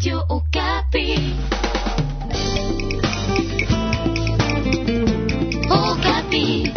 Radio Okapi. Okapi.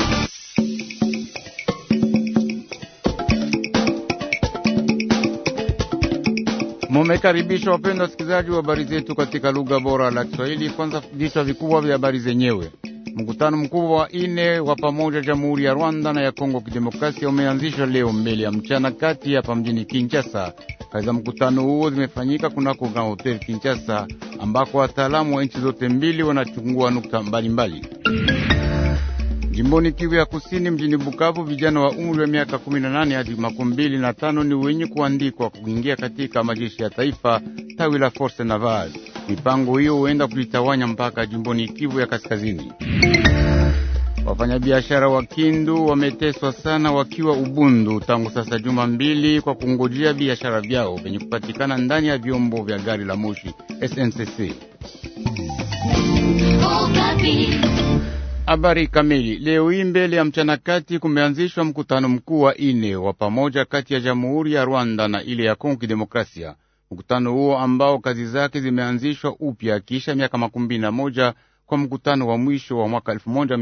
Mumekaribishwa wapenda wasikilizaji wa habari zetu katika lugha bora la Kiswahili. Kwanza vichwa vikubwa vya habari zenyewe. Mkutano mkubwa wa ine wa pamoja Jamhuri ya Rwanda na ya Kongo Kidemokrasia umeanzishwa leo mbele ya mchana kati hapa mjini Kinshasa. Kazi za mkutano huo zimefanyika kunako Grand Hotel Kinshasa, ambako wataalamu wa nchi zote mbili wanachungua nukta mbalimbali. Jimboni Kivu ya Kusini, mjini Bukavu, vijana wa umri wa miaka 18 hadi makumi mbili na tano ni wenye kuandikwa kuingia katika majeshi ya taifa tawi la Force Naval. Mipango hiyo huenda kulitawanya mpaka jimboni Kivu ya Kaskazini. Wafanyabiashara wa Kindu wameteswa sana wakiwa Ubundu tangu sasa juma mbili kwa kungojea biashara vyao vyenye kupatikana ndani ya vyombo vya gari la moshi SNCC. Okapi. Habari kamili. Leo hii mbele ya mchana kati kumeanzishwa mkutano mkuu wa ine wa pamoja kati ya Jamhuri ya Rwanda na ile ya Kongo Kidemokrasia. Mkutano huo ambao kazi zake zimeanzishwa upya kisha miaka makumi na moja kwa mkutano wa mwisho wa mwaka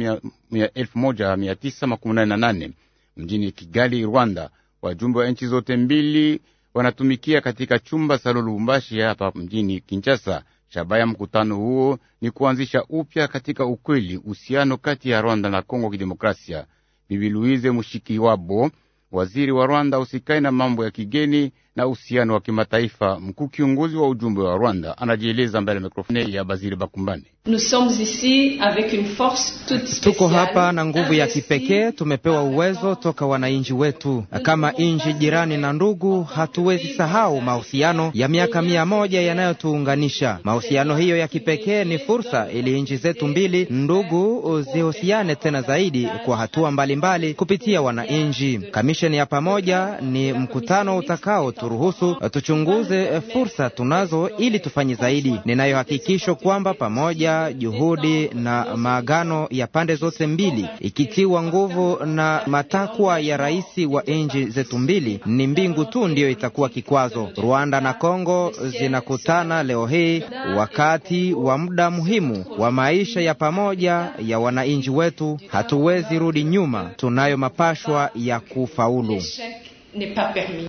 1988 mjini Kigali, Rwanda. Wajumbe wa nchi zote mbili wanatumikia katika chumba sa Lubumbashi hapa mjini Kinshasa. Shabaha ya mkutano huo ni kuanzisha upya katika ukweli uhusiano kati ya Rwanda na Kongo Kidemokrasia. Bibi Louise Mushikiwabo, waziri wa Rwanda usikai na mambo ya kigeni na uhusiano wa kimataifa, mkuu kiongozi wa ujumbe wa Rwanda, anajieleza mbele ya mikrofoni ya Baziri Bakumbane. Nous sommes ici avec une force toute spéciale. Tuko hapa na nguvu ya kipekee, tumepewa uwezo toka wananchi wetu. Kama nchi jirani na ndugu, hatuwezi sahau mahusiano ya miaka mia moja yanayotuunganisha. Mahusiano hiyo ya kipekee ni fursa ili nchi zetu mbili ndugu zihusiane tena zaidi kwa hatua mbalimbali mbali kupitia wananchi. Kamisheni ya pamoja ni mkutano utakao turuhusu tuchunguze fursa tunazo ili tufanye zaidi. Ninayo hakikisho kwamba pamoja juhudi na maagano ya pande zote mbili ikitiwa nguvu na matakwa ya rais wa nchi zetu mbili, ni mbingu tu ndiyo itakuwa kikwazo. Rwanda na Kongo zinakutana leo hii wakati wa muda muhimu wa maisha ya pamoja ya wananchi wetu. Hatuwezi rudi nyuma, tunayo mapashwa ya kufaulu. L'échec n'est pas permis.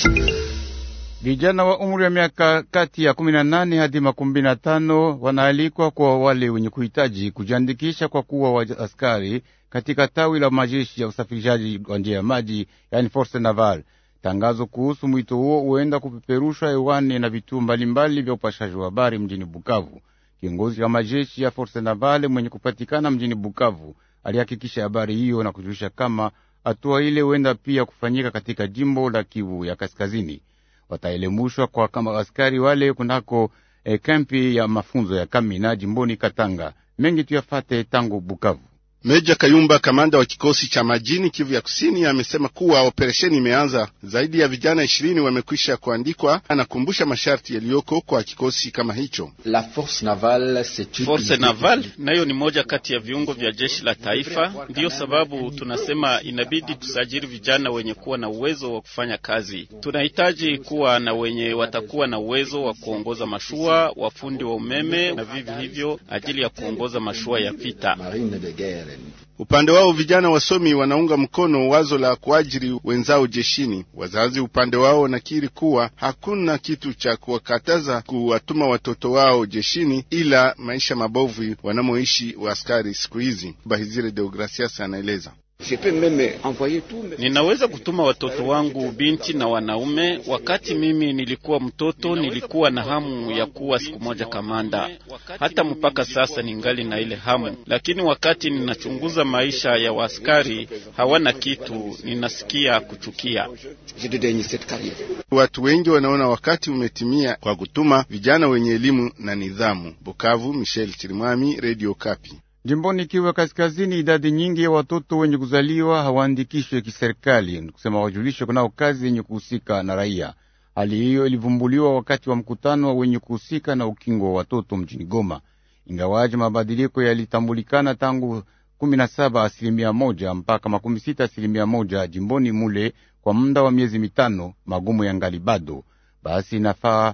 Vijana wa umri wa miaka kati ya 18 hadi makumi na tano wanaalikwa kwa wale wenye kuhitaji kujiandikisha kwa kuwa wa askari katika tawi la majeshi ya usafirishaji wa njia ya maji, yani Force Naval. Tangazo kuhusu mwito huo huenda kupeperushwa hewani na vituo mbalimbali vya upashaji wa habari mjini Bukavu. Kiongozi wa majeshi ya Force Naval mwenye kupatikana mjini Bukavu alihakikisha habari hiyo na kujulisha kama hatua ile huenda pia kufanyika katika jimbo la Kivu ya Kaskazini. Wataelemushwa kwa kama askari wale kunako eh, kampi ya mafunzo ya Kamina jimboni Katanga. Mengi tuyafate tangu Bukavu. Meja Kayumba, kamanda wa kikosi cha majini Kivu ya Kusini, amesema kuwa operesheni imeanza. Zaidi ya vijana ishirini wamekwisha kuandikwa. Anakumbusha masharti yaliyoko kwa kikosi kama hicho. La force navale, Force Naval nayo ni moja kati ya viungo vya jeshi la taifa. Ndiyo sababu tunasema inabidi tusajili vijana wenye kuwa na uwezo wa kufanya kazi. Tunahitaji kuwa na wenye watakuwa na uwezo wa kuongoza mashua, wafundi wa umeme na vivi hivyo ajili ya kuongoza mashua ya vita. marine de guerre. Upande wao vijana wasomi wanaunga mkono wazo la kuajiri wenzao jeshini. Wazazi upande wao wanakiri kuwa hakuna kitu cha kuwakataza kuwatuma watoto wao jeshini, ila maisha mabovu wanamoishi waaskari siku hizi. Bahizire Deogracias anaeleza. Je peux même envoyer tout mes... Ninaweza kutuma watoto wangu binti na wanaume. Wakati mimi nilikuwa mtoto, nilikuwa na hamu ya kuwa siku moja kamanda. Hata mpaka sasa ningali na ile hamu, lakini wakati ninachunguza maisha ya waaskari, hawana kitu, ninasikia kuchukia. Je dédaigne cette carrière. Watu wengi wanaona wakati umetimia kwa kutuma vijana wenye elimu na nidhamu. Bukavu, Michel Chirimwami, Radio Kapi. Jimboni Kivu ya Kaskazini, idadi nyingi ya watoto wenye kuzaliwa hawaandikishwe kiserikali, ni kusema wajulishwe kunao kazi yenye kuhusika na raia. Hali hiyo ilivumbuliwa wakati wa mkutano wa wenye kuhusika na ukingo wa watoto mjini Goma, ingawaje mabadiliko yalitambulikana tangu kumi na saba asilimia moja mpaka makumi sita asilimia moja jimboni mule kwa muda wa miezi mitano, magumu ya ngali bado. Basi inafaa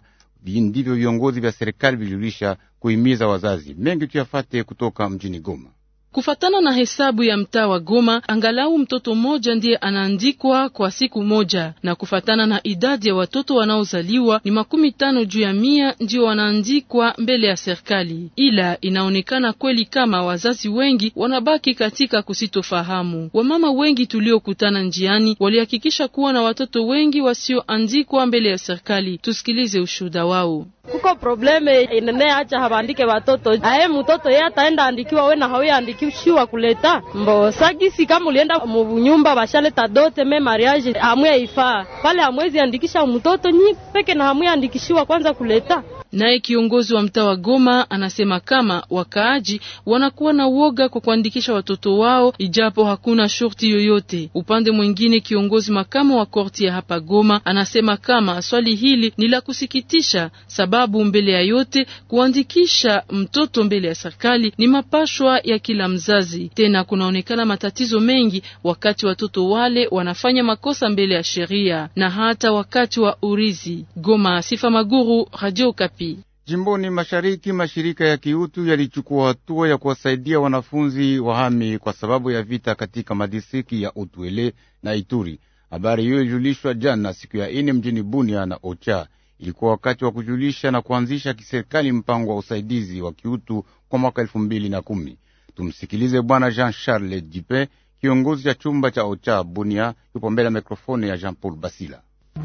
ndivyo viongozi vya serikali vilijulisha kuhimiza wazazi. Mengi tuyafate kutoka mjini Goma. Kufatana na hesabu ya mtaa wa Goma, angalau mtoto mmoja ndiye anaandikwa kwa siku moja, na kufatana na idadi ya watoto wanaozaliwa ni makumi tano juu ya mia ndio wanaandikwa mbele ya serikali. Ila inaonekana kweli kama wazazi wengi wanabaki katika kusitofahamu. Wamama wengi tuliokutana njiani walihakikisha kuwa na watoto wengi wasioandikwa mbele ya serikali. Tusikilize ushuhuda wao. Kuko probleme inene acha habandike watoto aye mtoto ye ataenda andikiwa we na hawe andikishiwa kuleta mbo sagisi kama ulienda munyumba bashaleta dote me mariage hamwe ifaa pale hamwezi andikisha mtoto nyi peke na hamwe andikishiwa kwanza kuleta Naye kiongozi wa mtaa wa Goma anasema kama wakaaji wanakuwa na uoga kwa kuandikisha watoto wao ijapo hakuna shurti yoyote. Upande mwingine, kiongozi makamu wa korti ya hapa Goma anasema kama swali hili ni la kusikitisha, sababu mbele ya yote kuandikisha mtoto mbele ya serikali ni mapashwa ya kila mzazi. Tena kunaonekana matatizo mengi wakati watoto wale wanafanya makosa mbele ya sheria na hata wakati wa urizi. Goma, Sifa Maguru, Radio Kapi. Jimboni mashariki, mashirika ya kiutu yalichukua hatua ya kuwasaidia wanafunzi wahami kwa sababu ya vita katika madistriki ya Utwele na Ituri. Habari hiyo ilijulishwa jana siku ya ine mjini Bunia na Ocha. Ilikuwa wakati wa kujulisha na kuanzisha kiserikali mpango wa usaidizi wa kiutu kwa mwaka elfu mbili na kumi. Tumsikilize Bwana Jean Charles Jipe, kiongozi cha chumba cha Ocha Bunia, yupo mbele ya mikrofoni ya Jean Paul Basila.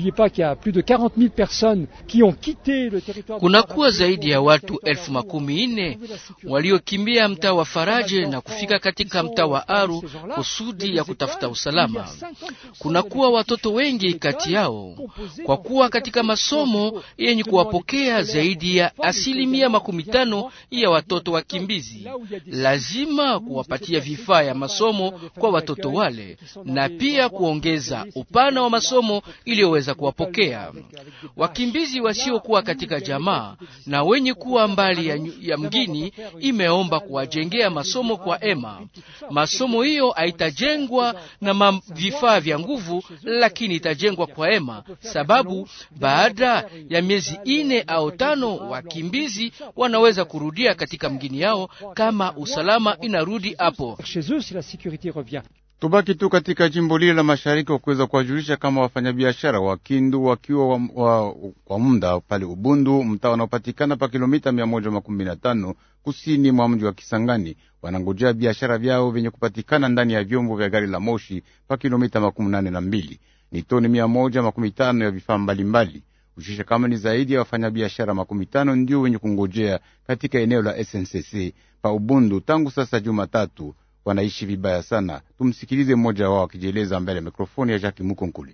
Kunakuwa zaidi ya watu elfu makumi nne waliokimbia mtaa wa Faraje na kufika katika mtaa wa Aru kusudi ya kutafuta usalama. Kunakuwa watoto wengi kati yao, kwa kuwa katika masomo yenye kuwapokea zaidi ya asilimia makumi tano ya watoto wakimbizi. Lazima kuwapatia vifaa ya masomo kwa watoto wale na pia kuongeza upana wa masomo ili weza kuwapokea wakimbizi wasiokuwa katika jamaa na wenye kuwa mbali ya, ya mgini. Imeomba kuwajengea masomo kwa ema. Masomo hiyo haitajengwa na vifaa vya nguvu, lakini itajengwa kwa ema, sababu baada ya miezi ine au tano wakimbizi wanaweza kurudia katika mgini yao kama usalama inarudi hapo. Tubaki tu katika jimbo lile la mashariki wa kuweza kuwajulisha kama wafanyabiashara wa Kindu wakiwa wa, wa, wa muda pale Ubundu, mtaa unaopatikana pa kilomita mia moja makumi na tano kusini mwa mji wa Kisangani, wanangojea biashara vyao vyenye kupatikana ndani ya vyombo vya gari la moshi pa kilomita makumi nane na mbili ni toni mia moja makumi tano ya vifaa mbalimbali. Ushisha kama ni zaidi ya wafanyabiashara makumi tano ndio wenye kungojea katika eneo la SNCC pa Ubundu tangu sasa Jumatatu wanaishi vibaya sana. Tumsikilize mmoja wao akijieleza mbele ya mikrofoni ya Jacques Mukonkuli.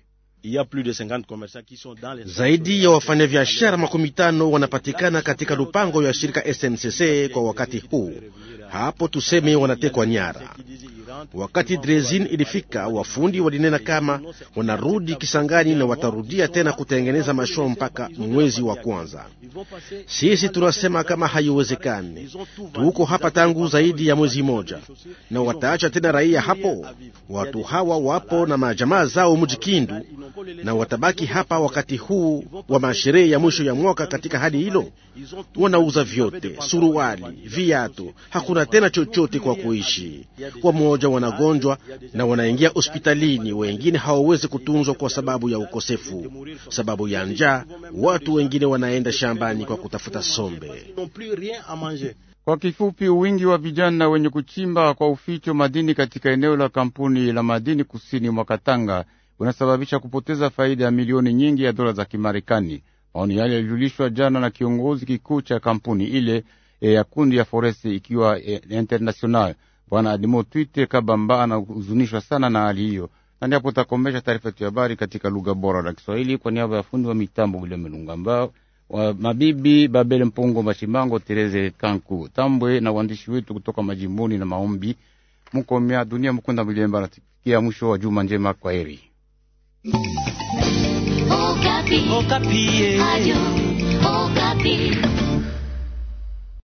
Zaidi ya wafanyabiashara makumi tano wanapatikana katika lupango ya shirika SNCC kwa wakati huu. Hapo tuseme wanatekwa nyara. Wakati drezin ilifika, wafundi walinena kama wanarudi Kisangani na watarudia tena kutengeneza mashua mpaka mwezi wa kwanza. Sisi tunasema kama haiwezekani. Tuko hapa tangu zaidi ya mwezi moja, na wataacha tena raia hapo? Watu hawa wapo na majamaa zao mji Kindu, na watabaki hapa wakati huu wa masherehe ya mwisho ya mwaka. Katika hali hilo, wanauza vyote, suruali, viatu, hakuna tena chochote kwa kuishi. Wamoja wanagonjwa na wanaingia hospitalini, wengine hawawezi kutunzwa kwa sababu ya ukosefu, sababu ya njaa. Watu wengine wanaenda shambani kwa kutafuta sombe. Kwa kifupi, wingi wa vijana wenye kuchimba kwa uficho madini katika eneo la kampuni la madini kusini mwa Katanga unasababisha kupoteza faida ya milioni nyingi ya dola za Kimarekani. Maoni yale yalijulishwa jana na kiongozi kikuu cha kampuni ile e, ya kundi ya Foresti ikiwa e, international Bwana Adimo Twite Kabamba anahuzunishwa sana na hali hiyo, na ndipo takomesha taarifa yetu ya habari katika lugha bora la Kiswahili kwa niaba ya fundi wa mitambo William Melungamba wa mabibi Babele Mpongo Mashimango Tereze Kanku Tambwe na waandishi wetu kutoka majimboni na maombi Mukomya Dunia Mukunda Milemba. Natikia mwisho wa juma njema, kwa heri. Okapi. Okapi. Adio. Okapi.